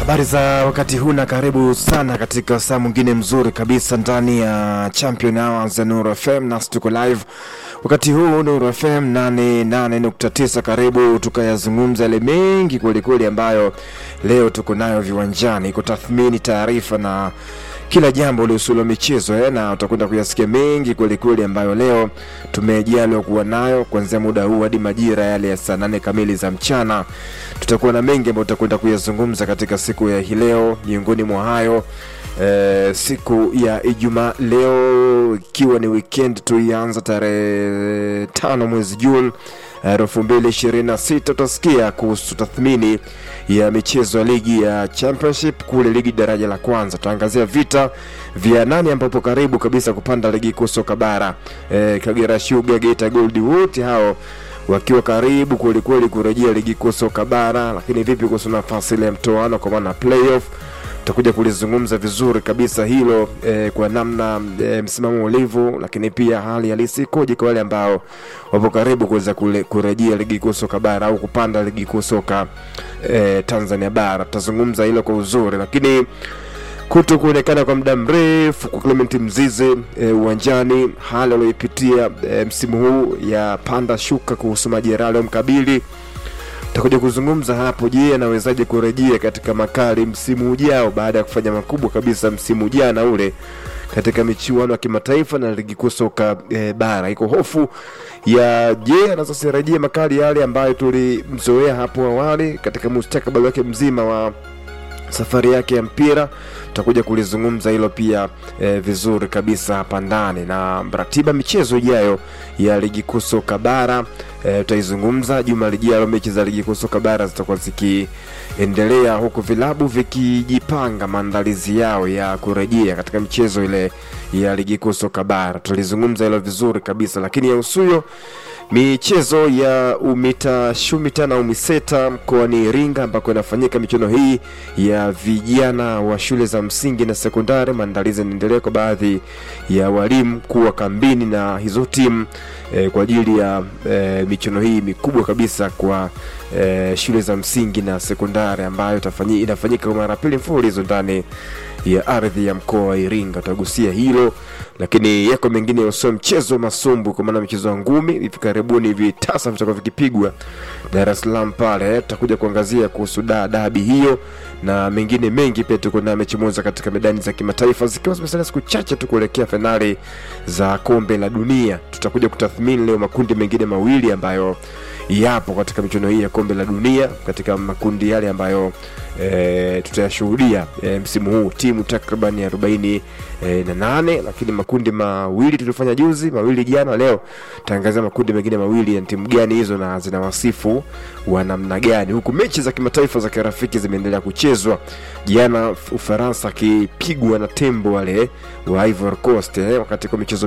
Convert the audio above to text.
Habari za wakati huu na karibu sana katika saa mwingine mzuri kabisa ndani ya Champion Hours ya Nuru FM, nasi tuko live wakati huu Nuru FM 88.9. Karibu tukayazungumza yale mengi kwelikweli ambayo leo tuko nayo viwanjani, kutathmini taarifa na kila jambo lihusulo michezo eh, na utakwenda kuyasikia mengi kwelikweli ambayo leo tumejaliwa kuwa nayo kuanzia muda huu hadi majira yale ya saa nane kamili za mchana. Tutakuwa na mengi ambayo tutakwenda kuyazungumza katika siku ya hii leo. Miongoni mwa hayo eh, siku ya Ijumaa leo ikiwa ni weekend tuianza tarehe tano mwezi Juni elfu mbili ishirini na sita utasikia kuhusu tathmini ya michezo ya ligi ya championship kule ligi daraja la kwanza. Tutaangazia vita vya nani ambapo karibu kabisa kupanda ligi kuu soka bara e, Kagera Sugar, Geita Gold wote hao wakiwa karibu kwelikweli kurejea ligi kuu soka bara, lakini vipi kuhusu nafasi ile ya mtoano kwa maana playoff tutakuja kulizungumza vizuri kabisa hilo eh, kwa namna eh, msimamo ulivyo, lakini pia hali halisi ikoje kwa wale ambao wapo karibu kuweza kule- kurejea ligi kuu soka bara au kupanda ligi kuu soka eh, Tanzania bara. Tutazungumza hilo kwa uzuri, lakini kuto kuonekana kwa muda mrefu kwa Clement Mzize eh, uwanjani, hali aliyoipitia eh, msimu huu ya panda shuka kuhusu majeraha aliyomkabili tutakuja kuzungumza hapo. Je, anawezaje kurejea katika makali msimu ujao baada ya kufanya makubwa kabisa msimu jana ule katika michuano ya kimataifa na ligi kuu soka e, bara. Iko hofu ya je, anaweza sirejea makali yale ambayo tulimzoea hapo awali katika mustakabali wake mzima wa safari yake ya mpira tutakuja kulizungumza hilo pia eh, vizuri kabisa hapa ndani na ratiba michezo ijayo ya ligi kuu soka bara eh, tutaizungumza juma lijalo mechi za ligi kuu soka bara zitakuwa zikiendelea huku vilabu vikijipanga maandalizi yao ya kurejea katika michezo ile ya ligi kuu soka bara tutalizungumza hilo vizuri kabisa lakini ya usuyo michezo ya umita shumita na umiseta mkoani Iringa ambako inafanyika michuano hii ya vijana wa shule za msingi na sekondari. Maandalizi yanaendelea kwa baadhi ya walimu kuwa kambini na hizo timu eh, kwa ajili ya eh, michuano hii mikubwa kabisa kwa eh, shule za msingi na sekondari ambayo itafanyi, inafanyika kwa mara ya pili mfululizo ndani ya ardhi ya mkoa wa Iringa. Tutagusia hilo, lakini yako mengine yasio mchezo wa masumbu, kwa maana mchezo wa ngumi hivi karibuni hivi tasa vitakuwa vikipigwa Dar es Salaam pale. Tutakuja kuangazia kuhusu da dabi hiyo na mengine mengi. Pia tuko na mechi moja katika medani za kimataifa zikiwa zimesalia siku chache tu kuelekea fainali za kombe la dunia. Tutakuja kutathmini leo makundi mengine mawili ambayo yapo katika michuano hii ya kombe la dunia, katika makundi yale ambayo e, tutayashuhudia e, msimu huu timu takriban arobaini e, na nane, lakini makundi mawili tulifanya juzi, mawili jana. Leo taangazia makundi mengine mawili ya timu gani hizo na zina wasifu wa namna gani, huku mechi za kimataifa za kirafiki zimeendelea kuchezwa. Jana Ufaransa akipigwa na tembo wale wa Ivory Coast eh, wakati kwa michezo